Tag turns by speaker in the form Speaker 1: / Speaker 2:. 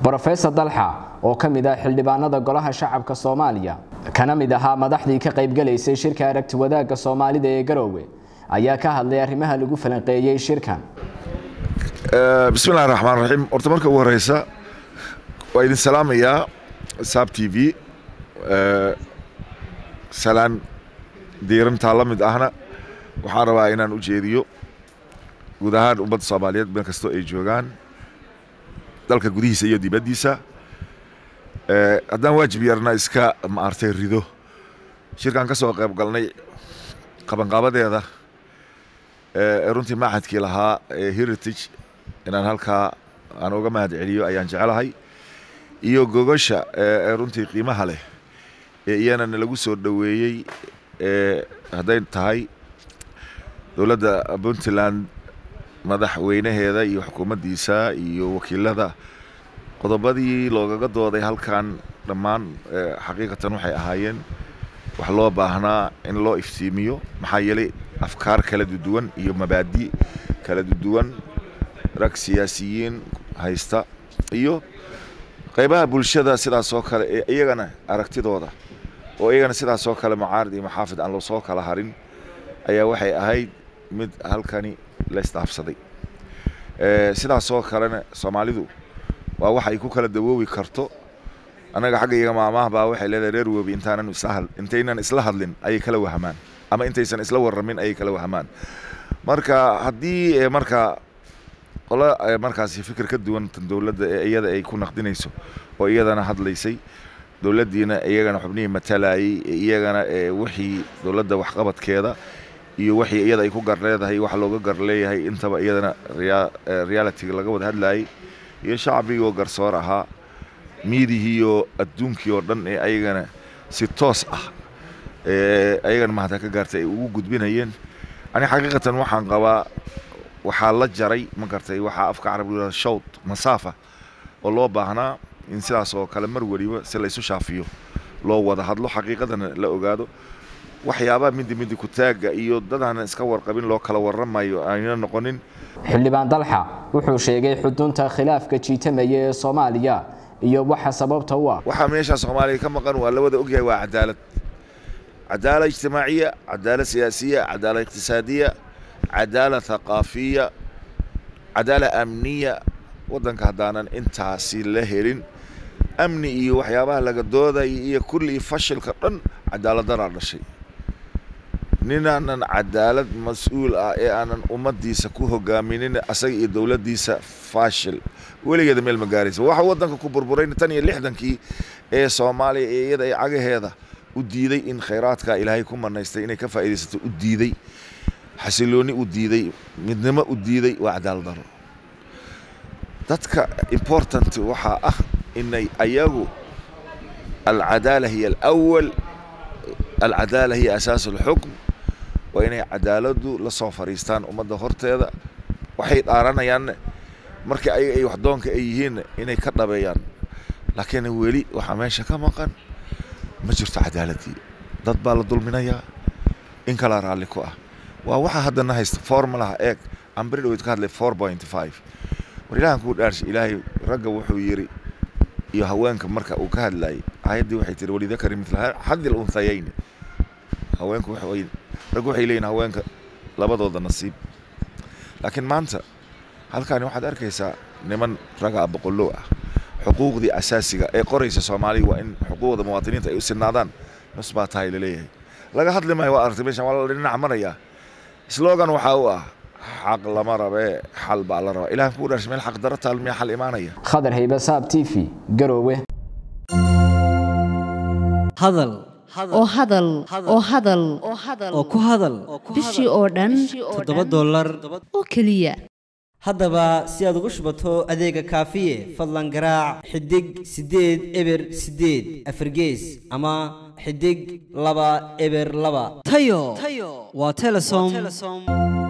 Speaker 1: brofesor dalxa oo ka mid ah xildhibaanada golaha shacabka soomaaliya kana mid ahaa madaxdii ka qaybgalaysay shirka aragti wadaagga soomaalida ee garoowe ayaa ka hadlay arrimaha lagu falanqeeyey shirkan
Speaker 2: bismillahi raxmaan raxiim horta marka ugu horeysa waa idin salaamayaa saab t v salaan diirantaa la mid ahna waxaan rabaa inaan u jeediyo guud ahaan ummadda soomaaliyeed meel kastoo ay joogaan dalka gudihiisa iyo dibaddiisa haddaan waajib yarna iska maartay rido shirkaan ka soo qayb galnay qabanqaabadeeda runtii maaxadkii lahaa ee heritage inaan halkaa aan uga mahad celiyo ayaan jecelahay iyo gogasha runtii qiimaha leh ee iyanana lagu soo dhoweeyey hadday tahay dowladda puntland madaxweynaheeda iyo xukuumaddiisa iyo wakiilada qodobadii loogaga dooday halkan dhammaan xaqiiqatan waxay ahaayeen wax loo baahnaa in loo iftiimiyo maxaa yeelay afkaar kala duwan iyo mabaadi kala duwan rag siyaasiyiin haysta iyo qaybaha bulshada sidaas oo kale ee iyagana aragtidooda oo iyagana sidaas oo kale mucaarid iyo maxaafid aan loo soo kala harin ayaa waxay ahayd mid halkani la isdhaafsaday sidaas oo kalena soomaalidu waa wax ay ku kala dawoobi karto annaga xagga iyaga maamaha baa waxay leedahay reer webi intaanan isla intaynan isla hadlin ayay kala wahamaan ama intaysan isla warramin ayay kala wahamaan marka haddii marka qolo markaasi fikir ka duwan tan dowladda ee iyada ay ku naqdinayso oo iyadana hadlaysay dowladdiina iyagana xubnihii matalayay iyagana wixii dowladda waxqabadkeeda iyo wixii iyada ay ku gar leedahay wax looga gar leeyahay intaba iyadana realitiga laga wada hadlayay iyo shacbigii oo garsoor ahaa miidihiiyo adduunkii oo dhan ee ayagana si toos ah ayagana mahadka ka gaartay ay ugu gudbinayeen ani xaqiiqatan waxaan qabaa waxaa la jaray ma gartay waxaa afka carabiga shawd masaafa oo loo baahnaa in sidaas oo kale mar weliba si la isu shaafiyo loo wada hadlo xaqiiqadana la ogaado waxyaabaha midi midi kutaagga iyo dadaanan iska warqabin loo kala warramayo ayna noqonin
Speaker 1: xildhibaan dalxa wuxuu sheegay xudunta khilaafka jiitamaya ee soomaaliya iyo waxa sababta u ah
Speaker 2: waxaa meeshaa soomaaliya ka maqan waa la wada ogyahay waa cadaalad cadaalad ijtimaaciya cadaalad siyaasiya cadaalad iqtisaadiya cadaalad thaqaafiya cadaalad amniya waddanka haddaanan intaasi la helin amni iyo waxyaabaha laga doodaya iyo kulli fashilka dhan cadaaladdaraa dhashay ninaanan cadaalad mas-uul ah ee aanan ummaddiisa ku hogaaminin asaga iyo dowladdiisa faashil weligeeda meel ma gaaraysa waxa waddanka ku burburayna tan iyo lixdankii ee soomaaliya ee iyada ay cagaheeda u diiday in khayraadka ilaahay ku manaystay inay ka faa'iidaysato u diiday xasilooni u diiday midnimo u diiday waa cadaalad daro dadka important waxaa ah inay ayagu alcadaala hiya alawal alcadaala hiya asaas alxukm waa inay cadaaladdu la soo fadhiistaan ummadda horteeda waxay dhaaranayaan markii ayaga ay waxdoonka ay yihiinna inay ka dhabeeyaan laakiin weli waxaa meesha ka maqan ma jirto cadaaladii dad baa la dulminayaa in kala raalli ku ah waa waxaa haddana haysta formulaha eeg ambiri dhaweyd ka hadlay four point five war ilahan kuu dhaarsha ilaahay ragga wuxuu yidhi iyo haweenka marka uu ka hadlayay aayaddii waxay tihi walidakari mitla xadil unthayayni haweenku waxay raggu waxay leeyihin haweenka labadooda nasiib laakiin maanta halkaani waxaad arkaysaa niman raga boqollow ah xuquuqdii asaasiga ee qoraysa soomaaliya waa in xuquuqda muwaadiniinta ay u sinaadaan nus baa tahay laleeyahay laga hadli maayo waa aragtay meeshan waa la dhinac marayaa slogan waxaa u ah xaq lama rabee xal baa la rabaa ilahan kuu dharsha meel xaq daro taal miyaa xal imaanaya
Speaker 1: khadar haybe saab t v garoowe
Speaker 3: hadal
Speaker 4: oo hadal oo hadal
Speaker 3: oo ku hadal
Speaker 4: bishii oo dhan
Speaker 3: toddoba dollar
Speaker 4: oo keliya
Speaker 3: haddaba si aad ugu shubato adeega kaafiye fadlan garaac xidig siddeed eber siddeed afargees ama xidig laba eber laba tayo waa telesom